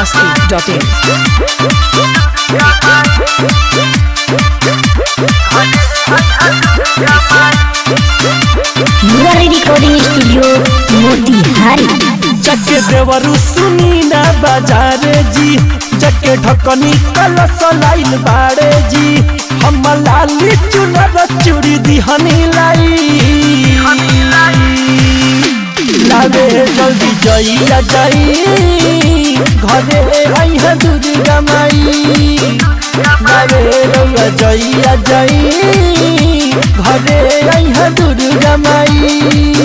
biharmasti.in Murari recording studio Motihari जके देवरु सुनी ना बाजारे जी जके ढकनी कलश लाइल बाड़े जी हम लाली चुनर चूड़ी दिहनी लाई लावे जल्दी जइया जाई घरे आई है दुर्गा माई लावे रउआ जइया जाई घरे आई है दुर्गा माई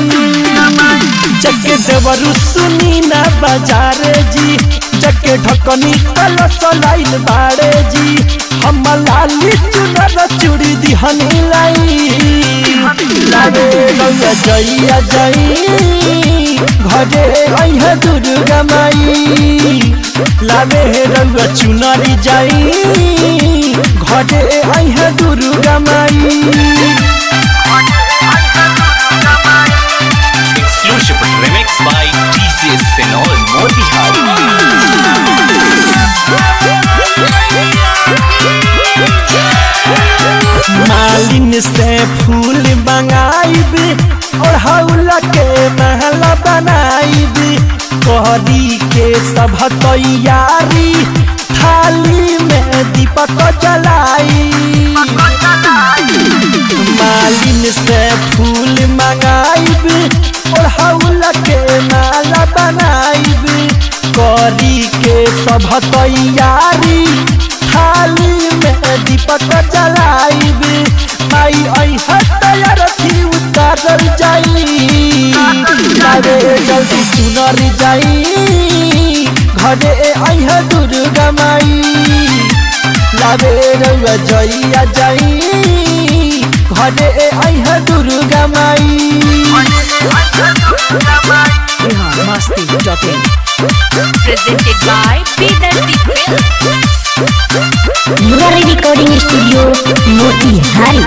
जके देवरु सुनी ना बाजारे जी जके ढकनी कलश लाइल बाड़े जी हम लाली चुनर चूड़ी दिहनी लाई लागे रउआ जइया जाई घरे आई है दुर्गा माई लागे रउआ चुनरी जाई घरे आई है दुर्गा माई Exclusive remix by TCS Senol Motihari. मालिन से फूल मंगाइब और हौला के महला बनाइब कहरी के सब तैयारी थाली में दीपक जलाई मालिन से फूल मंगाइब और हौला के माला बनाइब करी के सब तैयारी थाली में दीपक जलाइब माई आई तैयार थी उतारल जाई अरे जल्दी सुनर जाई घरे आई है दुर्गा माई लावे रउआ जइया जाई घरे आई है दुर्गा माई biharmasti.in presented by Bidarti Film. Murari recording studio Motihari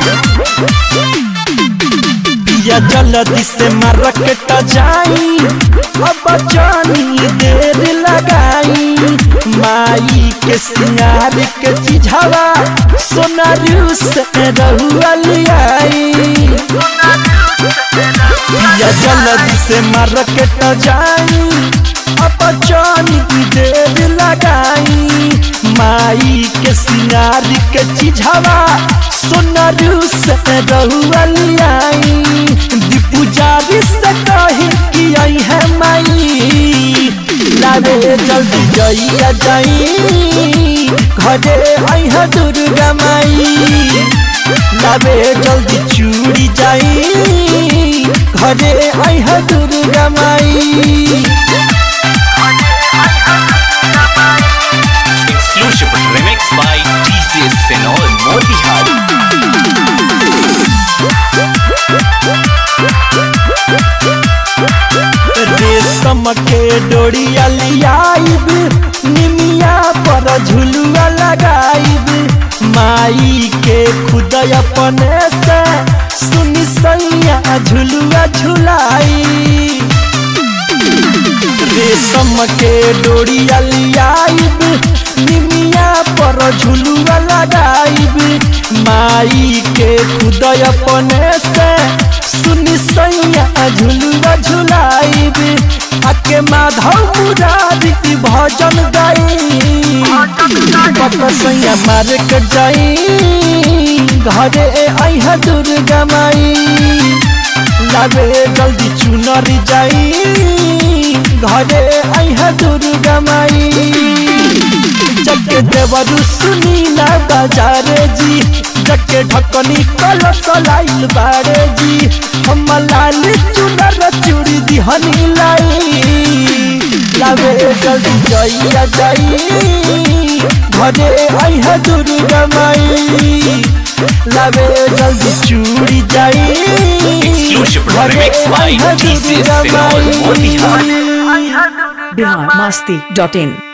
पिया जल्दी से मार्केट जाई अब जानी देर लगाई माई के सिंगार के चिझावा सोनारू से रहुआ लियाई पिया जल्दी से मार्केट जाई अब जानी देर लगाई माई के सिंगार के चिझावा सोनारू से रहुआ लियाई दीपुजारी से कही कि आई है माई लावे जल्दी जइया जाई घरे आई है दुर्गा माई लावे जल्दी चूड़ी जाई घरे आई है दुर्गा माई Exclusive remix by TCS Senol Motihari. रेशम के डोरिया लियाइब निमिया पर झुलुआ लगाइब माई के खुद अपने से सुनी सैया झुलुआ झुलाई रेशम के डोरिया लियाइब निमिया पर झुलुआ लगाइब माई के खुद अपने से सुनी सैया झुलुआ झुलाइब आके माधव मुरारी भजन गाई पक सैया मार के जाई घरे आई है दुर्गा माई लावे जल्दी चुनरी जाई घरे आई है दुर्गा माई जके देवरु सुनी ना बाजारे जी जके ढकनी कलश लाइल बारे जी हम लाल चुनर चूड़ी दिहनी लाई लावे जल्दी जइया जाई घरे आई है दुर्गा माई लावे जल्दी चूड़ी जाई Exclusive घरे remix by आई है TCS दुर्गा Senol माई। Motihari. biharmasti.in